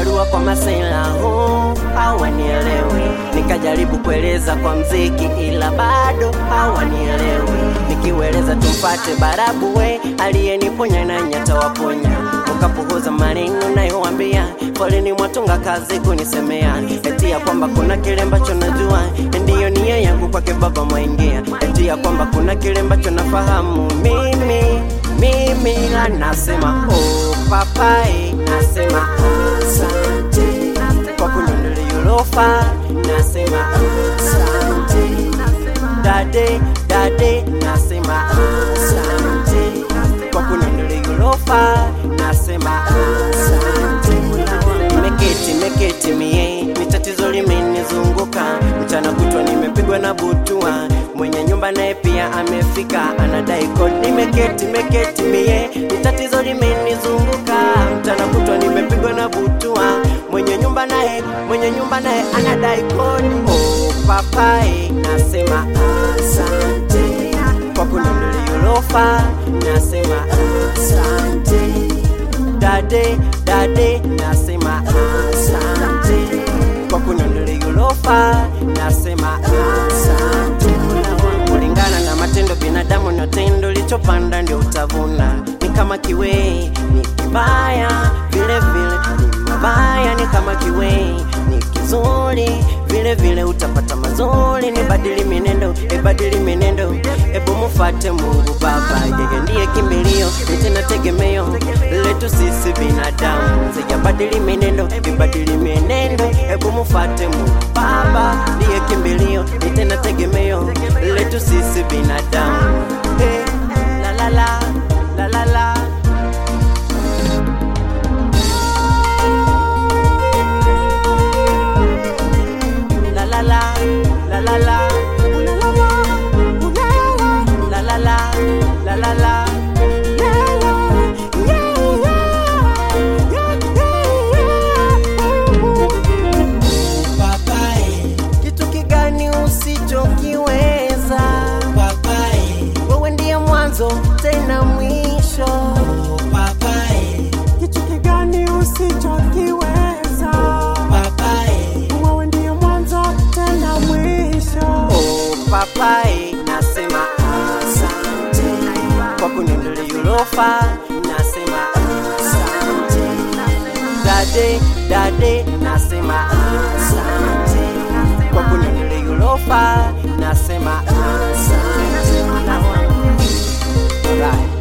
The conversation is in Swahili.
barua kwa masela huu hawanielewi. Nikajaribu kueleza kwa mziki, ila bado hawanielewi. Nikiweleza tumpate barabu we aliyeniponya na nyata waponya, ukapuhuza maneno nayowambia, foleni mwatunga kazi kunisemea, eti ya kwamba kuna kile ambacho najua, ndiyo nia yangu kwake baba mwaingia, eti ya kwamba kuna kile ambacho nafahamu mimi mimi, la nasema oh papai, nasema asante kwa kununulia ulofa, nasema asante dade dade, nasema asante kwa kununulia ulofa, nasema asante. Meketi meketi mie, ni tatizo limenizunguka mchana kutwa, nimepigwa na butua. Mwenye nyumba naye pia amefika, anadai kodi. Nimeketi meketi mie, ni tatizo limenizunguka mchana kutwa, nimepigwa na butua. Mwenye nyumba naye mwenye nyumba naye anadai kodi. Oh papai, nasema asante kwa kununulia ulofa, nasema asante dade dade, nasema asante kwa kununulia ulofa, nasema asante. Kulingana na matendo binadamu na tendo lichopanda ndio utavuna. Ni kama kiwei ni kibaya, vile vile ni mabaya. Ni kama kiwei ni kizuri, vile vile utapata mazuri. Ni badili minendo, ibadili minendo, ebu mufate Mungu Baba, yeye ndiye kimbilio, ni tena tegemeo letu sisi binadamu. Sijabadili minendo, ibadili minendo, ebu mufate Mungu Baba, ndiye kimbilio, ni tena tegemeo letu sisi binadamu. Hey, la la la la la la la la la la la la la la la la la la Papai, kitu kigani usichokiweza papai, wewe ndiye mwanzo tena mwisho papai, kitu kigani usichokiweza papai, wewe ndiye mwanzo tena mwisho oh papai nasema asante kwa kuninunulia ulofa nasema asante dade dade nasema asante kwa kuninunulia ulofa nasema asante Alright.